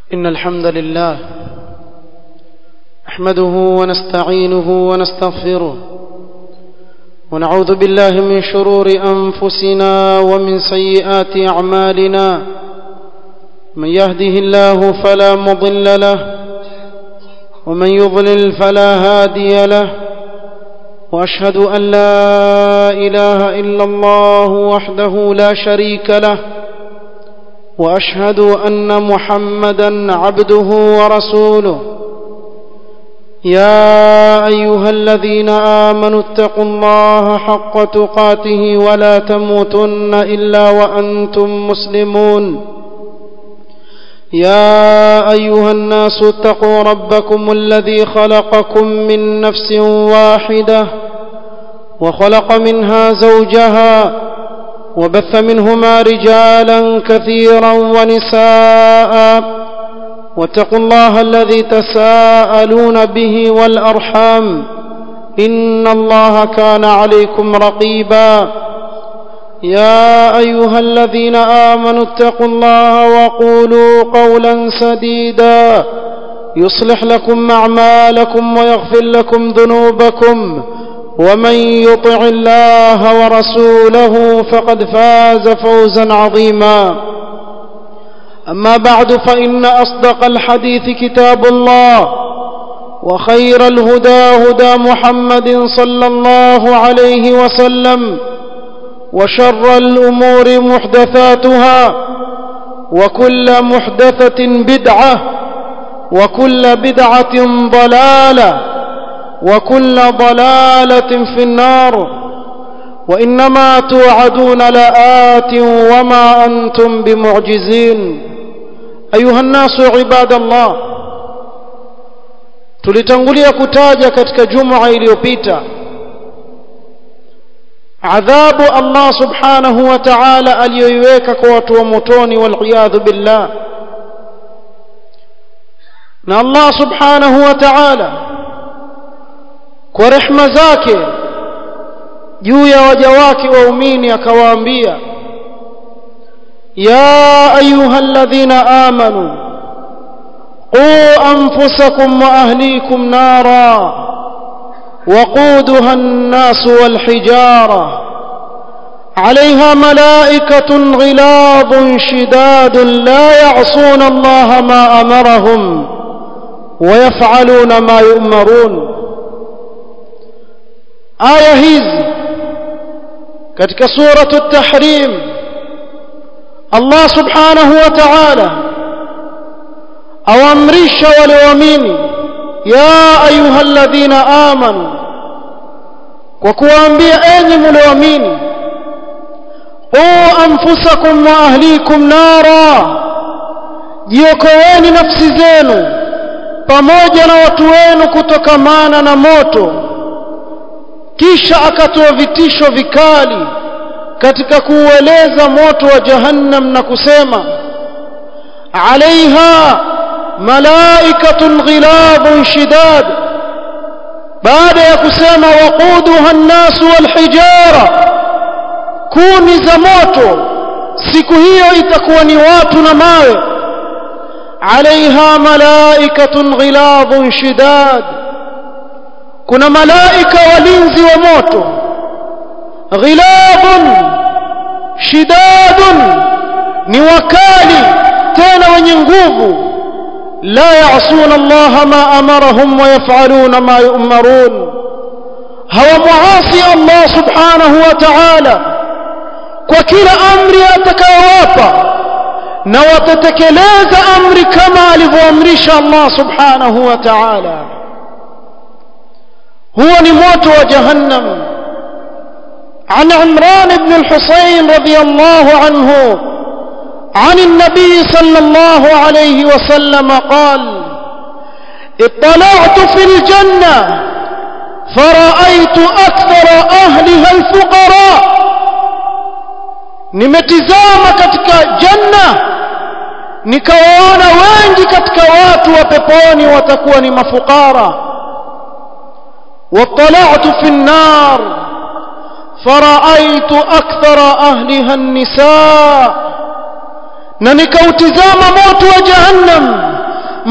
إن الحمد لله نحمده ونستعينه ونستغفره ونعوذ بالله من شرور أنفسنا ومن سيئات أعمالنا من يهده الله فلا مضل له ومن يضلل فلا هادي له وأشهد أن لا إله إلا الله وحده لا شريك له واشهد ان محمدا عبده ورسوله يا ايها الذين امنوا اتقوا الله حق تقاته ولا تموتن الا وانتم مسلمون يا ايها الناس اتقوا ربكم الذي خلقكم من نفس واحده وخلق منها زوجها وبث منهما رجالا كثيرا ونساء واتقوا الله الذي تساءلون به والارحام ان الله كان عليكم رقيبا يا ايها الذين امنوا اتقوا الله وقولوا قولا سديدا يصلح لكم اعمالكم ويغفر لكم ذنوبكم ومن يطع الله ورسوله فقد فاز فوزا عظيما اما بعد فان اصدق الحديث كتاب الله وخير الهدى هدى محمد صلى الله عليه وسلم وشر الامور محدثاتها وكل محدثه بدعه وكل بدعه ضلاله وكل ضلاله في النار وانما توعدون لات وما انتم بمعجزين ايها الناس عباد الله tulitangulia kutaja katika juma iliyopita adhabu Allah subhanahu wa ta'ala aliyoiweka kwa watu wa motoni wal billah na Allah subhanahu wa ta'ala kwa rehma zake juu ya waja wake waumini akawaambia ya ayyuhalladhina amanu qu anfusakum wa ahlikum nara وقودها الناس والحجارة عليها ملائكة غلاظ شداد لا يعصون الله ما أمرهم ويفعلون ما يؤمرون aya hizi katika suratu at-tahrim Allah subhanahu wa ta'ala awamrisha walioamini ya ayyuhalladhina amanu kwa kuwaambia enyi mlioamini qu anfusakum wa ahlikum nara jiokoeni nafsi zenu pamoja na watu wenu kutokamana na moto kisha akatoa vitisho vikali katika kuueleza moto wa jahannam na kusema alaiha malaikatun ghiladun shidad baada ya kusema waquduha an-nas wal-hijara kuni za moto siku hiyo itakuwa ni watu na mawe alaiha malaikatun ghiladun shidad kuna malaika walinzi wa moto ghilabun shidadun ni wakali tena wenye nguvu la ya'suna Allah ma amarahum wa yaf'aluna ma yu'marun hawa muasi Allah subhanahu wa ta'ala kwa kila amri atakayowapa na watatekeleza amri kama alivyoamrisha Allah subhanahu wa ta'ala هو نموت وجهنم عن عمران بن الحسين رضي الله عنه عن النبي صلى الله عليه وسلم قال اطلعت في الجنة فرأيت أكثر أهلها الفقراء nimetizama katika janna nikawaona wengi katika watu wa peponi watakuwa ni mafukara واطلعت في النار فرأيت أكثر أهلها النساء na nikautizama moto wa jahannam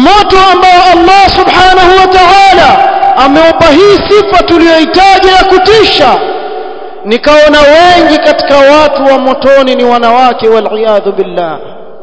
moto ambao Allah subhanahu wa ta'ala ameupa hii sifa tuliyohitaji ya kutisha nikaona wengi katika watu wa motoni ni wanawake waliyadhu billah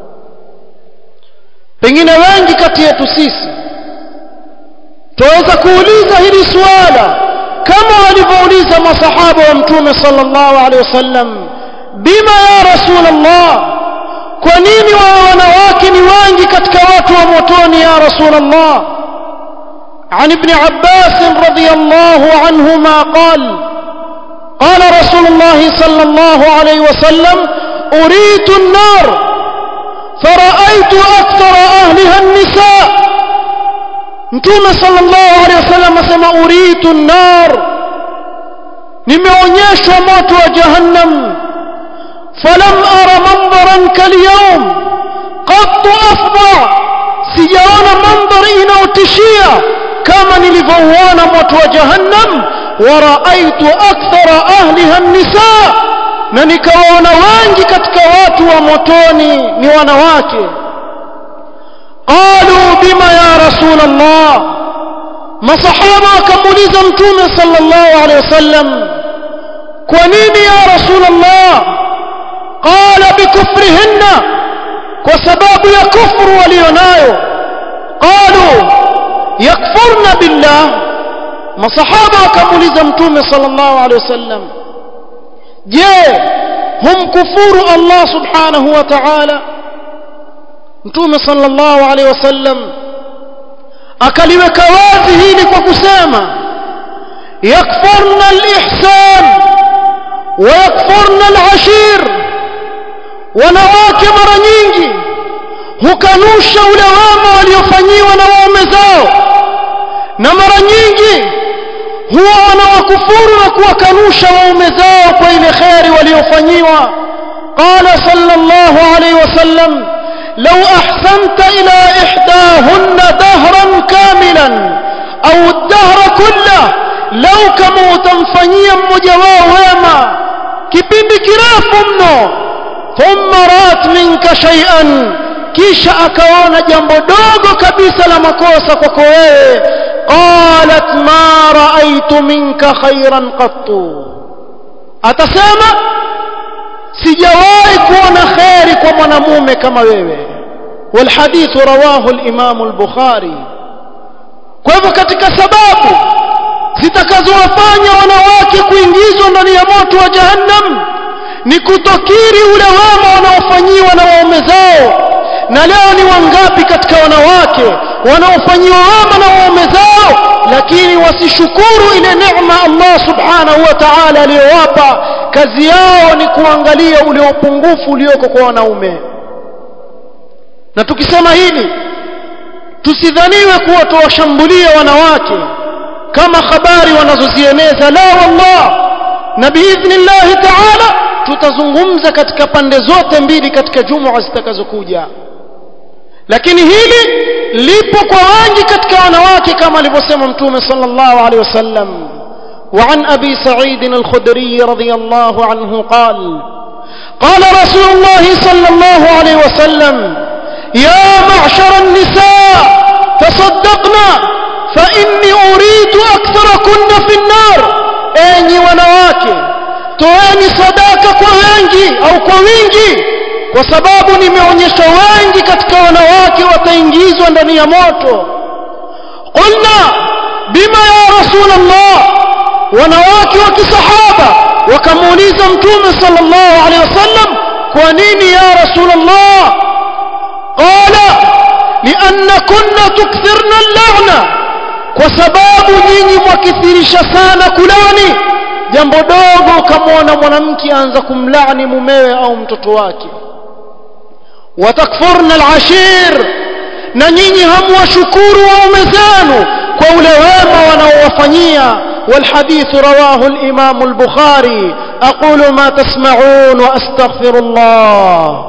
pengine wengi kati yetu sisi tuweza kuuliza hili swala kama walivyouliza masahaba wa mtume sallallahu alaihi wasallam bima ya rasulullah kwa nini wao wanawake ni wengi katika watu wa motoni ya rasulullah عن ابن عباس رضي الله عنهما قال قال رسول الله صلى الله عليه وسلم أريت النار فرأيت أكثر أهلها النساء mtume sallallahu alaihi wasallam asema uritu nnar nimeonyeshwa moto wa jahannam falam ara mandharan kalyawm qattu afdha sijaona mandhari inayotishia kama nilivyouona moto wa jahannam wa raaitu akthara ahliha nisa na nikawaona wengi katika watu wa motoni ni wanawake قالوا بما يا رسول الله مصحابه كموليزا متومه صلى الله عليه وسلم كونين يا رسول الله قال بكفرهن وسباب يا كفر ولينايو قالوا يكفرن بالله مصحابه كموليزا متومه صلى الله عليه وسلم je humkufuru Allah subhanahu wa ta'ala mtume sallallahu alaihi wasallam akaliweka wazi hili kwa kusema yakfurna alihsan wa yakfurna alashir wanawake mara nyingi hukanusha ule wema waliofanyiwa na waume zao na mara nyingi huwa wanawakufuru na kuwakanusha waume zao kwa ile kheri waliofanyiwa qala sallallahu alaihi wasallam لو أحسنت إلى إحداهن دهرا كاملا أو الدهر كله لو كما تنفنيا مجواه ويما كبيب كراف منه ثم رات منك شيئا kisha akaona jambo dogo kabisa la makosa kwako wewe qalat ma raaitu minka khairan qattu atasema sijawahi kuona kheri kwa mwanamume kama wewe والحديث رواه الإمام البخاري kwa hivyo katika sababu zitakazowafanya wanawake kuingizwa ndani ya moto wa jahannam ni kutokiri ule wema wanaofanyiwa na waume zao na leo ni wangapi katika wanawake wanaofanyiwa wema na waume zao lakini wasishukuru ile neema Allah subhanahu wa ta'ala aliyowapa kazi yao ni kuangalia ule upungufu ulioko kwa wanaume na tukisema hili tusidhaniwe kuwa tuwashambulia wanawake kama habari wanazozieneza la wallah na biidhnillahi taala tutazungumza katika pande zote mbili katika jumua zitakazokuja lakini hili lipo kwa wengi katika wanawake kama alivyosema mtume sallallahu alaihi wasallam وعن أبي سعيد الخدري رضي الله عنه قال قال رسول الله صلى الله عليه وسلم يا معشر النساء تصدقنا فإني أريد أكثركن في النار أني ونواكي toeni sadaka kwa wengi au kwa wingi kwa sababu nimeonyesha wengi katika wanawake wataingizwa ndani ya moto qulna bima ya rasulullah wanawake wa kisahaba wakamuuliza mtume sallallahu alaihi wasallam kwa nini ya rasulullah qala liannakunna tukthirna al-la'na kwa sababu nyinyi mwakithirisha sana kulani jambo dogo ukamwona mwanamke anza kumlaani mumewe au mtoto wake watakfurna al-ashir na nyinyi hamwashukuru waume zenu kwa ule wema wanaowafanyia والحديث رواه الإمام البخاري أقول ما تسمعون وأستغفر الله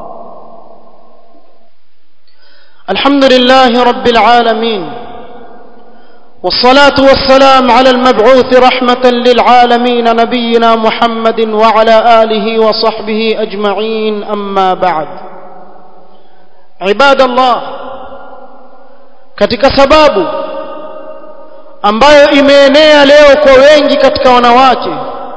الحمد لله رب العالمين والصلاة والسلام على المبعوث رحمة للعالمين نبينا محمد وعلى آله وصحبه أجمعين أما بعد عباد الله katika sababu ambayo imeenea leo kwa wengi katika wanawake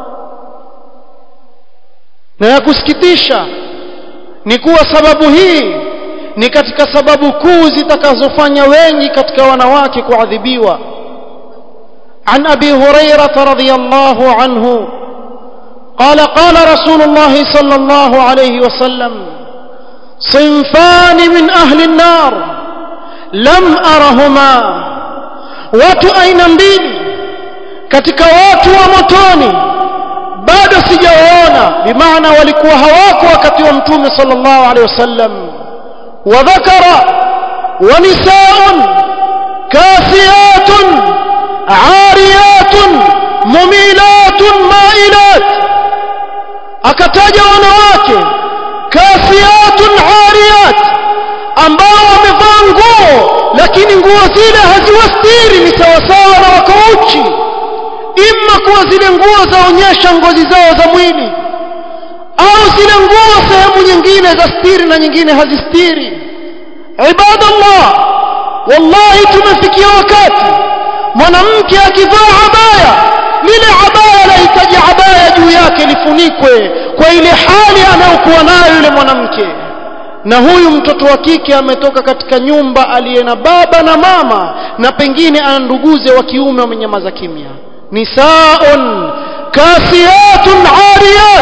na ya kusikitisha ni kuwa sababu hii ni katika sababu kuu zitakazofanya wengi katika wanawake kuadhibiwa عن أبي هريرة رضي الله عنه قال قال رسول الله صلى الله عليه وسلم صنفان من أهل النار لم أرهما watu aina mbili katika watu wa motoni bado sijawaona bimaana walikuwa hawako wakati wa mtume sallallahu alaihi wasallam wa dhakara wa nisaa'un kasiyatun ariyatun mumilatun mailat akataja wanawake kasiyatun ariyat ambao wamevaa nguo lakini nguo zile haziwastiri ni sawasawa na wako uchi imma kuwa zile nguo zaonyesha ngozi zao za mwili au zile nguo sehemu nyingine za stiri na nyingine hazistiri ibadallah wallahi tumefikia wakati mwanamke akivaa abaya lile abaya lahitaji abaya juu yake lifunikwe kwa ile hali anayokuwa nayo yule mwanamke na huyu mtoto wa kike ametoka katika nyumba aliye na baba na mama na pengine ana nduguze wa kiume wamenyamaza kimya nisaun kasiyatun ariyat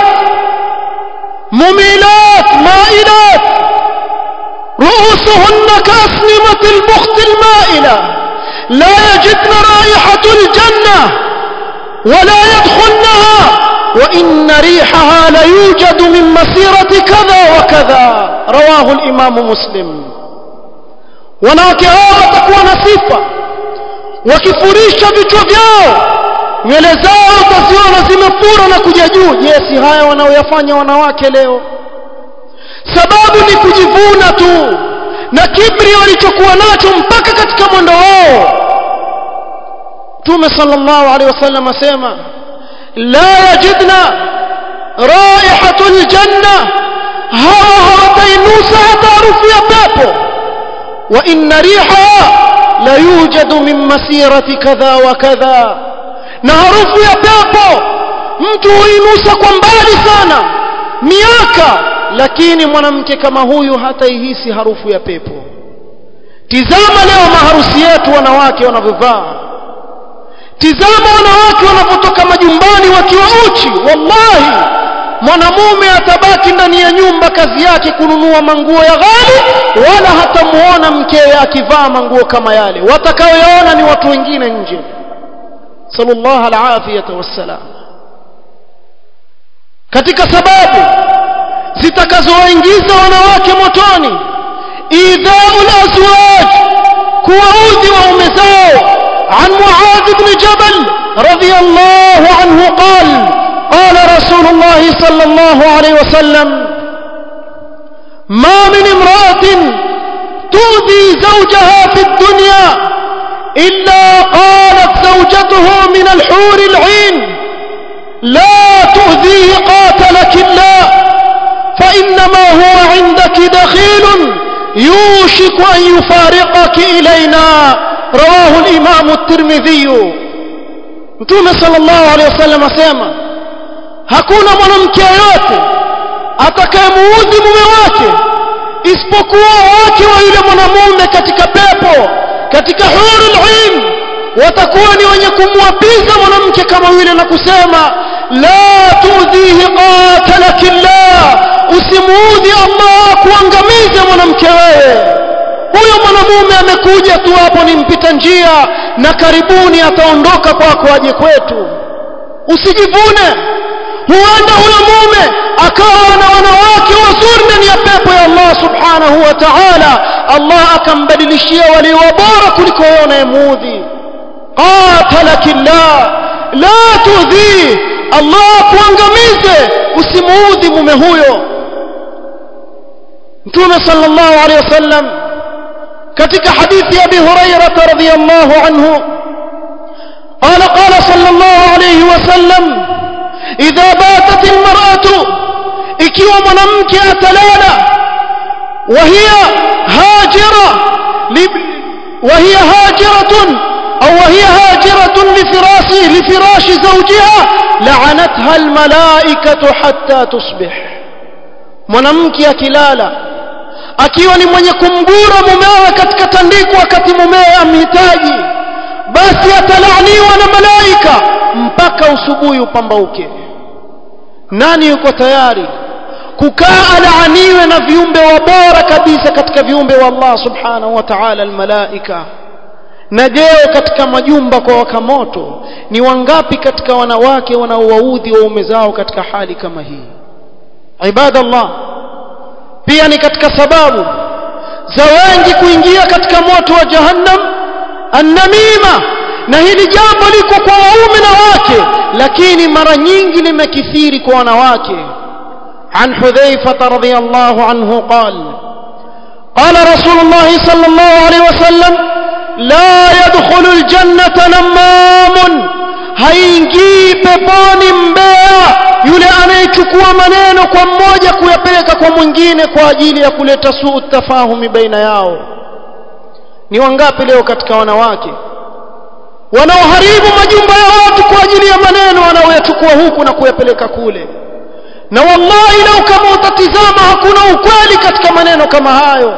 mumilat mailat رؤوسهن كأسنمة البخت المائلة لا يجدن رائحة الجنة ولا يدخلنها وإن ريحها ليوجد من مسيرة كذا وكذا رواه الإمام مسلم wanawake hao watakuwa na sifa wakifurisha vichwa vyao nywele zao utaziona zimefura na kuja juu je si haya wanaoyafanya wanawake leo sababu ni kujivuna tu na kibri walichokuwa nacho mpaka katika mwendo wao mtume sallallahu alaihi wasallam asema la yajidna raihatul janna hawa hawatainusa hata harufu ya pepo wa inna riha la yujadu min masirati kadha wa kadha na harufu ya pepo mtu huinusa kwa mbali sana miaka lakini mwanamke kama huyu hataihisi harufu ya pepo tizama leo maharusi yetu wanawake wanavyovaa tizama wanawake wanapotoka majumbani wakiwa uchi wallahi mwanamume atabaki ndani ya nyumba kazi yake kununua manguo ya ghali wala hatamuona mkewe akivaa manguo kama yale watakaoyaona ni watu wengine nje sallallahu alafiyata wassalam katika sababu zitakazowaingiza wanawake motoni idhau lazwaj kuwaudhi waume zao عن معاذ بن جبل رضي الله عنه قال قال رسول الله صلى الله عليه وسلم ما من امرأة تؤذي زوجها في الدنيا إلا قالت زوجته من الحور العين لا تؤذيه قاتلك الله فإنما هو عندك دخيل يوشك أن يفارقك إلينا رواه الإمام الترمذي متوم صلى الله عليه وسلم asema hakuna mwanamke yote atakayemuudhi mume wake isipokuwa wake wa yule mwanamume katika pepo katika hurul ain watakuwa ni wenye kumwapiza mwanamke kama yule na kusema la tudhihi qatalakillah usimuudhi Allah kuangamiza mwanamke wewe huyo mwanamume amekuja tu hapo ni mpita njia na karibuni ataondoka kwako aje kwetu usijivune huenda huyo mume akawa na wanawake wazuri ndani ya pepo ya Allah subhanahu wa ta'ala Allah akambadilishia walio bora kuliko wewe unayemuudhi qatalakillah la tudhi Allah kuangamize usimuudhi mume huyo Mtume sallallahu alaihi wasallam katika hadithi ya Abi Hurairah radhiyallahu anhu قال قال صلى الله عليه وسلم إذا باتت المرأة ikiwa mwanamke atalala وهي هاجرة وهي هاجرة أو وهي هاجرة لفراش لفراش زوجها لعنتها الملائكة حتى تصبح mwanamke akilala akiwa ni mwenye kumgura mumewe katika tandiko wakati mumewe amhitaji basi atalaaniwa na malaika mpaka usubuhi upambauke nani yuko tayari kukaa alaaniwe na viumbe wa bora kabisa katika viumbe wa Allah subhanahu wa ta'ala almalaika na jeo katika majumba kwa waka moto ni wangapi katika wanawake wanaowaudhi waume zao katika hali kama hii ibadallah pia ni katika sababu za wengi kuingia katika moto wa jahannam annamima na hili jambo liko kwa waume na wake lakini mara nyingi limekithiri kwa wanawake عن حذيفة رضي الله عنه قال قال رسول الله صلى الله عليه وسلم لا يدخل الجنة نمام haingii peponi mbea yule anayechukua maneno kwa mmoja kuyapeleka kwa mwingine kwa ajili ya kuleta suu tafahumi baina yao ni wangapi leo katika wanawake wanaoharibu majumba ya watu kwa ajili ya maneno wanaoyachukua huku na kuyapeleka kule na wallahi lau kama utatizama hakuna ukweli katika maneno kama hayo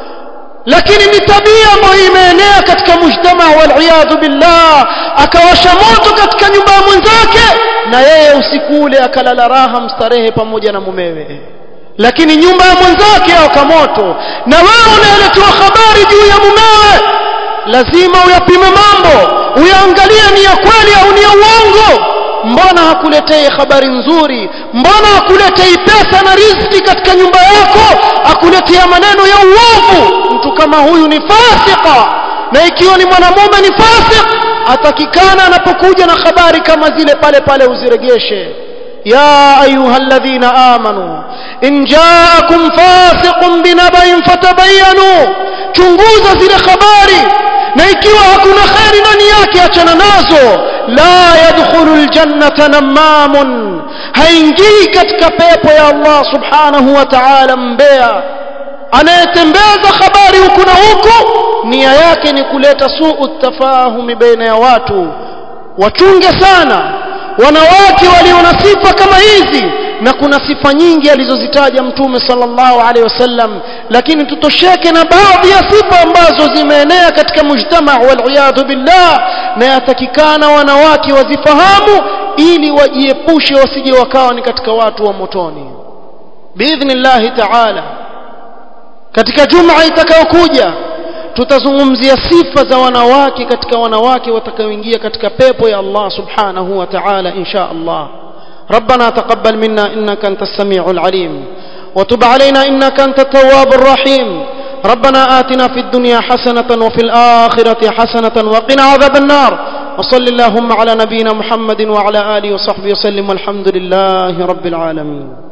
lakini ni tabia ambayo imeenea katika mujtama waliyadhu billah akawasha moto katika nyumba ya mwenzake na yeye usiku ule akalala raha mstarehe pamoja na mumewe lakini nyumba ya mwenzake yawaka moto na wewe unaeletewa habari juu ya mumewe lazima uyapime mambo uyaangalie ni ya kweli au ni ya uongo mbona hakuletei habari nzuri mbona hakuletei pesa na riziki katika nyumba yako akuletea maneno ya uovu mtu kama huyu ni fasika na ikiwa ni mwanamume ni fasik atakikana anapokuja na habari kama zile pale pale uziregeshe يا أيها الذين آمنوا إن جاءكم فاسق بنبأ فتبينوا chunguza zile habari na ikiwa hakuna kheri ndani yake achana nazo la yadkhulu ljannata namamun haingii katika pepo ya allah subhanahu wa taala mbea anayetembeza habari huku na huku nia yake ni kuleta suu tafahumi baina ya watu wachunge sana wanawake walio na sifa kama hizi na kuna sifa nyingi alizozitaja mtume sallallahu alaihi wasallam lakini tutosheke na baadhi ya sifa ambazo zimeenea katika mujtama waliyadhu billah na yatakikana wanawake wazifahamu ili wajiepushe wasije wakawa ni katika watu wa motoni biidhnillahi taala katika juma itakayokuja tutazungumzia sifa za wanawake katika wanawake watakaoingia katika pepo ya Allah subhanahu wa ta'ala insha Allah ربنا تقبل منا إنك أنت السميع العليم وتب علينا إنك أنت التواب الرحيم ربنا آتنا في الدنيا حسنة وفي الآخرة حسنة وقنا عذاب النار وصل اللهم على نبينا محمد وعلى آله وصحبه وسلم والحمد لله رب العالمين